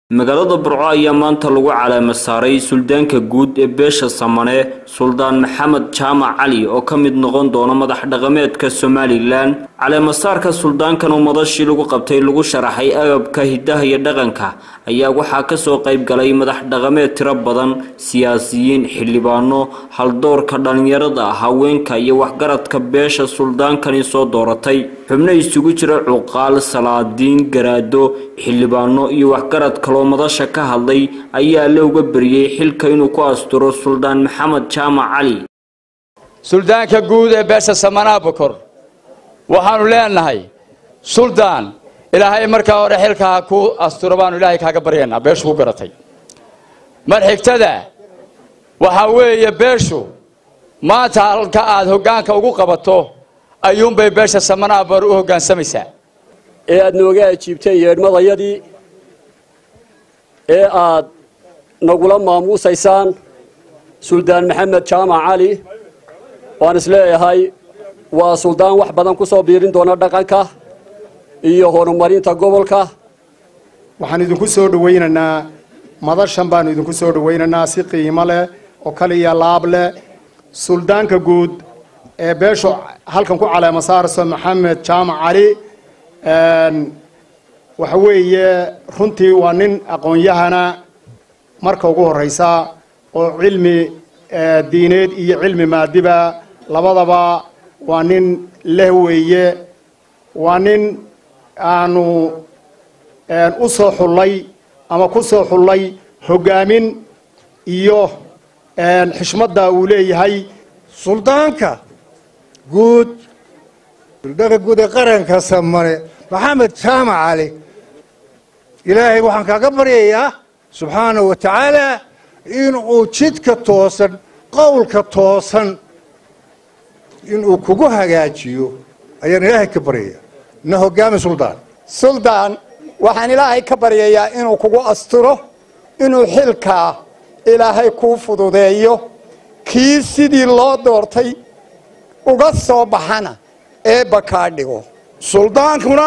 magaalada burco ayaa maanta lagu caleema saaray suldaanka guud ee beesha samane suldaan maxamed jaamac cali oo ka mid noqon doona madax dhaqameedka somalilan caleemasaarka suldaankan oo madashii lagu qabtay lagu sharaxay agabka hidaha iyo dhaqanka ayaa waxaa kasoo qayb galay madax dhaqameed tiro badan siyaasiyiin xildhibaano haldoorka dhallinyarada haweenka iyo waxgaradka beesha suldaankani soo dooratay xubno isugu jira cuqaal salaadiin garaado xildhibaano iyo waxgarad kaloo madasha ka hadlay ayaa le uga beriyey xilka inuu ku asturo suldaan maxamed jaamac cali suldaanka guud ee beesha samanaa bokor waxaanu leenahay suldaan ilaahay markaa hore xilkaa ku asturo baanu ilaahay kaaga baryaynaa beeshu ku garatay mar xigtada waxaa weeye beeshu maanta halka aad hoggaanka ugu qabato ayuunbay beesha samanaa bar u hoggaansamaysaa ee aad nooga ajiibteen yeedhmadayadii ee aad nagula maamuusaysaan suldaan maxamed jaamac cali waan isleeyahay waa suldaan wax badan ku soo biirin doona dhaqanka iyo horumarinta gobolka waxaan idinku soo dhawaynaynaa madashan baanu idinku soo dhawaynaynaa si qiimo leh oo kaliya laab leh suldaanka guud ee beeshu halkan ku caleema saarayso maxamed jaamac cali waxa weeye runtii waa nin aqoon-yahana marka ugu horreysa oo cilmi diineed iyo cilmi maadiba labadaba waa nin leh weeye waa nin aanu u soo xullay ama ku soo xullay hoggaamin iyo xishmadda uu leeyahay suldaanka guud suldaanka guud ee qaranka samane maxamed jaamac cali ilaahay waxaan kaaga baryayaa subxaanahu wa tacaala inuu jidka toosan qowlka toosan inuu kugu hagaajiyo ayaan ilaahay ka baryayaa na hoggaami suldaan suldaan waxaan ilaahay ka baryayaa inuu kugu asturo inuu xilkaa ilaahay kuu fududeeyo kii sidii loo doortay uga soo baxana eebba kaa dhigo suldaankuna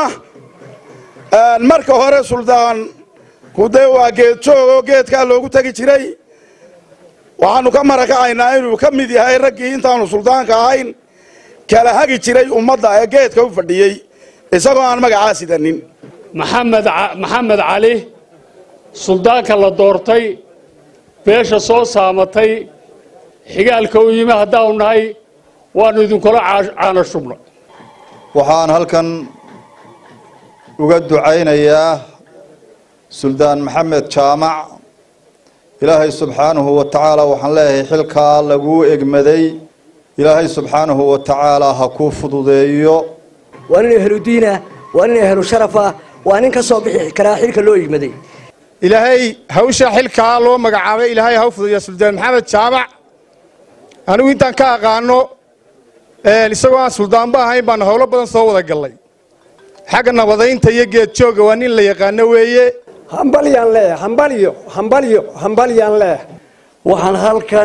marka hore suldaan kude waa geed joog oo geedkaa loogu tegi jiray waxaanu ka marakacaynaa inuu ka mid yahay raggii intaanu suldaanka ahayn kala hagi jiray ummadda ee geedka u fadhiyey isagoo aan magacaa sidanin maxamed maxamed cali suldaanka la doortay beesha soo saamatay xigaalka u yimi haddaanu nahay waannu idinkula caano shubno waxaan halkan uga ducaynayaa suldaan maxamed jaamac ilaahay subxaanahu wa tacaala waxaan leeyahay xilkaa laguu egmaday ilaahay subxaanahu wa tacaalaa ha kuu fududeeyo waa nin ehlu diinah waa nin ehlu sharafah waa nin ka soo bixi karaa xilka loo egmaday ilaahay hawsha xilkaa loo magacaabay ilaahay ha u fududeeya suldaan maxamed jaamac anigu intaan ka aqaano isagoo aan suldaanba ahayn baan howlo badan soo wada gallay xagga nabadaynta iyo geed joogga waa nin la yaqaano weeye hambalyaan leeh hambalyo hambalyo hambalyaan leeh waxaan halkan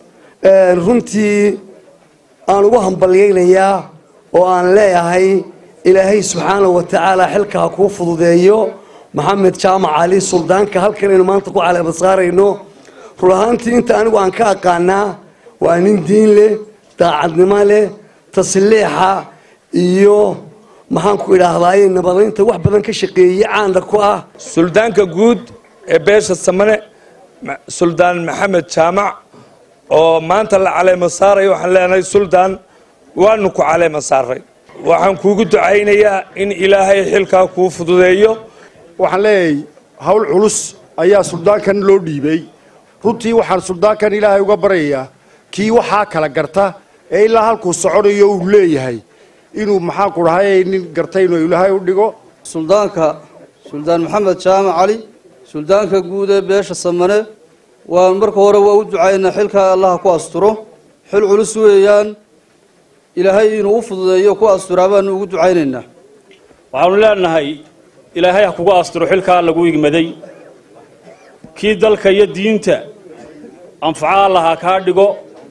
runtii aan ugu hambalyaynayaa oo aan leeyahay ilaahay subxaanahu wa tacaala xilka ha kuu fududeeyo maxamed jaamac cali suldaanka halkan aynu maanta ku caleema saarayno run ahaantii inta anigu aan ka aqaanaa waa nin diin leh daacadnimo leh tasliixa iyo maxaan ku idhaahdaaye nabadaynta wax badan ka shaqeeyey caana ku ah suldaanka guud ee beesha samane suldaan maxamed jaamac oo maanta la caleema saarayo waxaan leenahay suldaan waanu ku caleema saaray waxaan kuugu ducaynayaa in ilaahay xilkaa kuu fududeeyo waxaan leeyahay hawl culus ayaa suldaankan loo dhiibay runtii waxaan suldaankan ilaahay uga baryayaa kii waxaa kala garta ee ilaa halkuu soconayo uu leeyahay inuu maxaanku dhahay nin garta inuu ilaahay u dhigo suldaanka suldaan maxamed jaamac cali suldaanka guud ee beesha samane waan marka hore waa u ducaynaa xilkaa allaha ku asturo xil culus weeyaan ilaahay inuu u fududeeyo ku asturaa baanu ugu ducaynaynaa waxaanu leenahay ilaahay ha kugu asturo xilkaa lagu igmaday kii dalka iyo diinta anfaca allaha kaa dhigo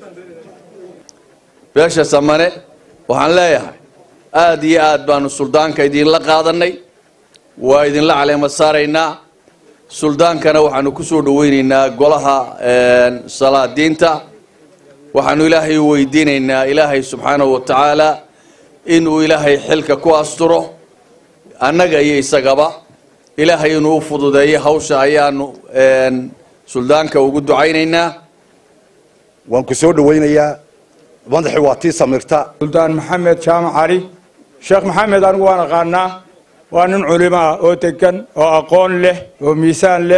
beesha samane waxaan leeyahay aada iyo aad baanu suldaanka idinla qaadanay waa idinla caleema saaraynaa suldaankana waxaanu ku soo dhoweynaynaa golaha salaadiinta waxaanu ilaahay u weydiinaynaa ilaahay subxaanahu wa tacaala inuu ilaahay xilka ku asturo annaga iyo isagaba ilaahay inuu u fududeeyo hawsha ayaanu suldaanka ugu ducaynaynaa waan ku soo dhowaynayaa madaxi waa tii samirta suldaan maxamed jaamac cali sheekh maxamed anigu waan aqaanaa waa nin culimo ah oo degan oo aqoon leh oo miisaan leh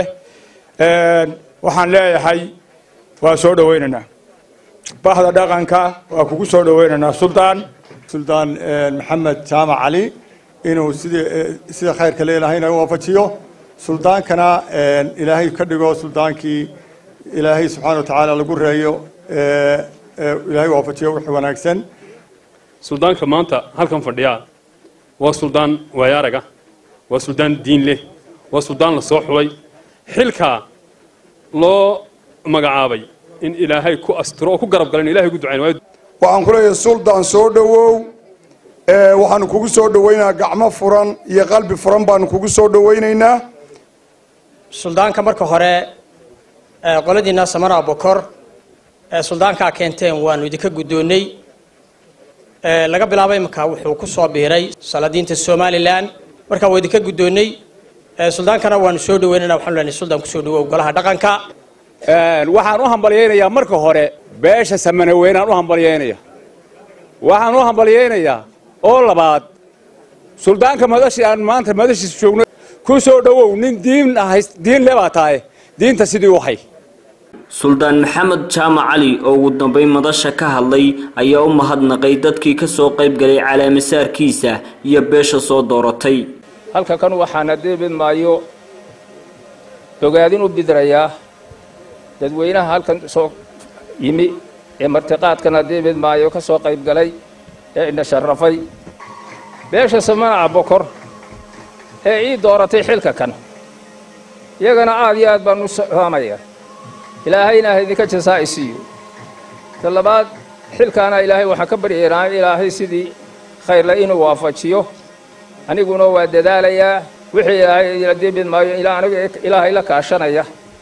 waxaan leeyahay waa soo dhowaynaynaa bahda dhaqanka waa kugu soo dhowaynaynaa suldaan suldaan maxamed jaamac cali inuu sidii sida khayrka leelahayna u waafajiyo suldaankana ilaahay ka dhigo suldaankii ilaahay subxaana wa tacaala lagu reeyo ilaahay waafajiyo wixii wanaagsan suldaanka maanta halkan fadhiya waa suldaan waayaaraga waa suldaan diin leh waa suldaan la soo xulay xilkaa loo magacaabay in ilaahay ku astiro oo ku garab galan ilahay ugu ducayn waayo waxaan ku leeyahay suldaan soo dhowow waxaanu kugu soo dhowaynayaa gacmo furan iyo qalbi furan baanu kugu soo dhowaynaynaa suldaanka marka hore qoladiina samara bokor suldaankaa keenteen waanu idinka guddoonnay laga bilaabo iminka wuxuu ku soo biiray salaadiinta somalilan markaa waa idinka guddoonnay suldaankana waanu soo dhaweynana waxaanu leenahay suldaan kusoo dhawow golaha dhaqanka waxaan u hambalyaynayaa marka hore beesha samanaweynaan u hambalyaynaya waxaan u hambalyaynayaa oo labaad suldaanka madashii aan maanta madashiisa joogno ku soo dhowow nin diin ahays diin le baa tahay diinta sidii u hay suldaan maxamed jaamac cali oo ugu dambeyn madasha ka hadlay ayaa u mahadnaqay dadkii ka soo qayb galay calaamisaarkiisa iyo beesha soo dooratay halka kan waxaana deebid maayo bogaadin u bidrayaa dadweynaha halkan soo yimi ee martiqaadkana deebid maayo ka soo qayb galay ee ina sharafay beesha samanaca bokor ee ii dooratay xilka kan iyagana aad iyo aad baan u salaamaya ilaahayna ha idinka jasaa'i siiyo ta labaad xilkaana ilaahay waxaan ka baryaynaa ilaahay sidii khayrle inuu waafajiyo aniguna waa dadaalayaa wixii ilaahay adeebid maayo ilaa aniga ilaahay la kaashanaya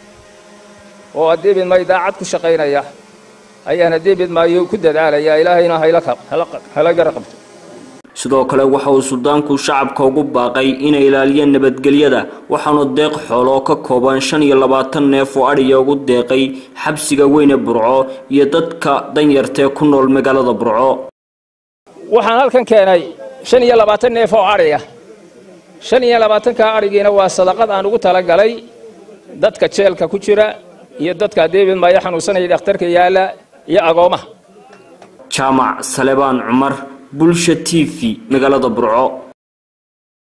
oo adeebid maayo daacad ku shaqaynaya ayaan adeebid maayo ku dadaalayaa ilaahayna hala gara qabto sidoo kale waxa uu suldaanku shacabka ugu baaqay inay ilaaliyeen nabadgelyada waxaanu deeq xoolo oo ka kooban shan iyo labaatan neef oo adhiya ugu deeqay xabsiga weyne burco iyo dadka danyartee ku nool magaalada burco waxaan halkan keenay shan iyo labaatan neef oo adhiya shan iyo labaatankaa adhigiina waa sadaqad aan ugu talagalay dadka jeelka ku jira iyo dadka deebid maayo xanuunsanaya dhakhtarka yaalla iyo agoomaha jaamac salebaan cumar bulsha t v magaalada burco